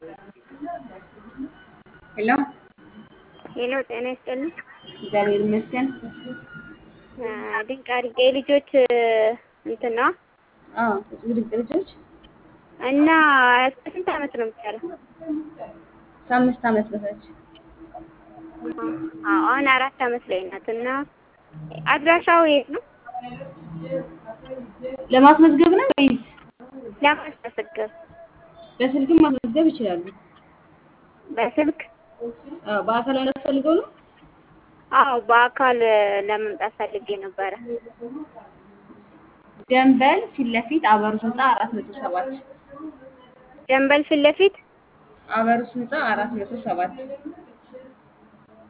ሄሎ ሄሎ ጤና ይስጥልኝ። እግዚአብሔር ይመስገን። ድንቅ አድርጌ ልጆች እንትን ነው አዎ ድንቅ ልጆች እና እስከ ስንት ዓመት ነው የሚቻለው? ከአምስት ዓመት በታች አዎ አሁን አራት ዓመት ላይ ናት እና አድራሻው የት ነው? ለማስመዝገብ ነው ወይስ ለማስመሰገብ በስልክም ማስመዝገብ ይችላሉ? በስልክ አዎ በአካል ፈልገው ነው? አዎ በአካል ለመምጣት ፈልጌ ነበረ። ደንበል ፊት ለፊት አበሩስ ህንፃ አራት መቶ ሰባት ደንበል ፊት ለፊት አበሩስ ህንፃ አራት መቶ ሰባት